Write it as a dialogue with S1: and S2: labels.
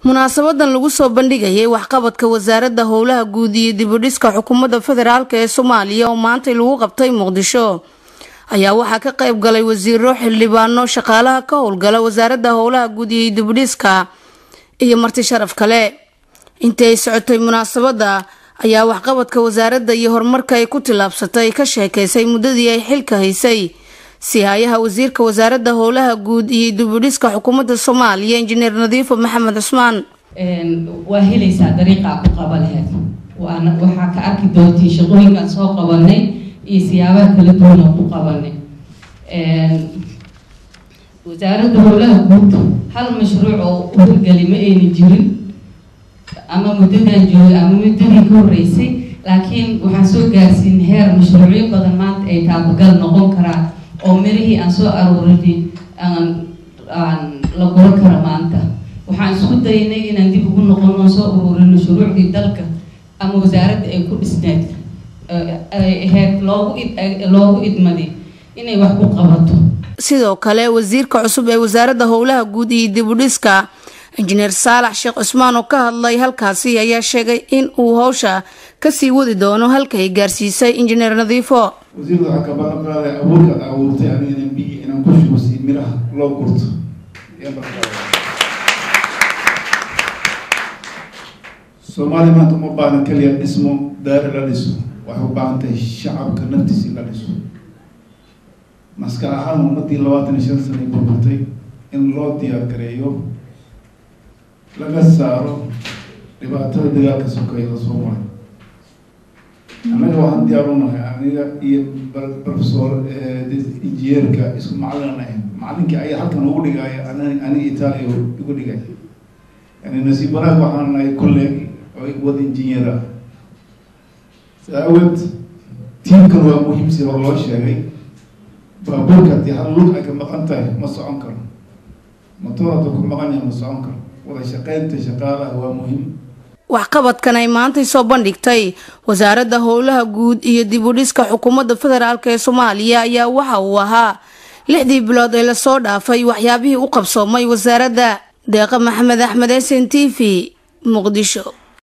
S1: munaasabadan lagu soo bandhigayay waxqabadka wasaaradda howlaha guud iyo dibudhiska xukuumadda federaalk ee soomaaliya oo maantay lagu qabtay muqdisho ayaa waxaa ka qayb galay wasiiro xildhibaano shaqaalaha ka howlgala wasaaradda howlaha guud iyo dibudhiska iyo marti sharaf kale intii ay socotay munaasabadda ayaa waxqabadka wasaaradda iyo horumarka ay ku tillaabsatay ka sheekaysay muddadii ay xilka haysay sihayaha wasiirka wasaaradda howlaha guud iyo dibudhiska xukuumadda soomaaliya injineer nadiifo maxamed cusmaan
S2: waa helaysaa dariiqaa ku qaba laheyd waana waxaa ka arki doontiin shaqooyinkaan soo qabanay iyo siyaabaha kala duwan oo ku qabanay wasaaradda howlaha guud hal mashruuc oo u hirgeli ma ayna jirin ama muddadan joogay ama muddadii ka horeysay laakiin waxaan soo gaarsiin heer mashruucyo badan maanta ay taabagal noqon karaan oo mirihii aan soo aroorinay aan aan la guro kara maanta waxaan isku daynay inaan dib ugu noqono oon soo uruurino shuruucdii dalka ama wasaaradda ay ku dhisneed ay ahayd loogu id loogu idmaday inay wax ku qabato
S1: sidoo kale wasiirka cusub ee wasaaradda howlaha guud iyo dibudhiska injineer saalax sheekh cusmaan oo ka hadlay halkaasi ayaa sheegay in uu howsha kasii wadi doono halkay gaarsiisay injineer nadiifo
S3: wasiirda waxaa ka balan qaaday abuurkaad abuurtay aniga inaan biyi inaan ku shubo si miraha loo gurto soomaaliya maanta uma baahna keliya dhismo daari la dhiso waxay u baahan tahay shacabka naftiisi la dhiso maskax ahaan ummadii labaatan iyo shan sanay burburtay in loo diyaar gareeyo laga saaro dhibaatada dagaalka sokeeyada soo maray annaga waxaan diyaar u nahay aniga iyo professor injineerka isku macalin ahayn macalinkii ayaa halkan ugu dhigaya an aniga itaaliya igu dhigay yani nasiib wanaag waxaan nahay colleeg oo wad injineer ah saa awgeed tiimkan waa muhiim si hor loo sheegay baabuurka haddii hal lug ay ka maqan tahay ma socon karo matoor hadduu ku maqan yahay ma socon karo wada shaqeynta shaqaalaha waa muhiim
S1: waxqabadkan ay maantay soo bandhigtay wasaaradda howlaha guud iyo dibudhiska xukuumadda federaalk ee soomaaliya ayaa waxa uu ahaa lixdii bilood ee lasoo dhaafay waxyaabihii u qabsoomay wasaaradda deeqa maxamed axmed s n t v muqdisho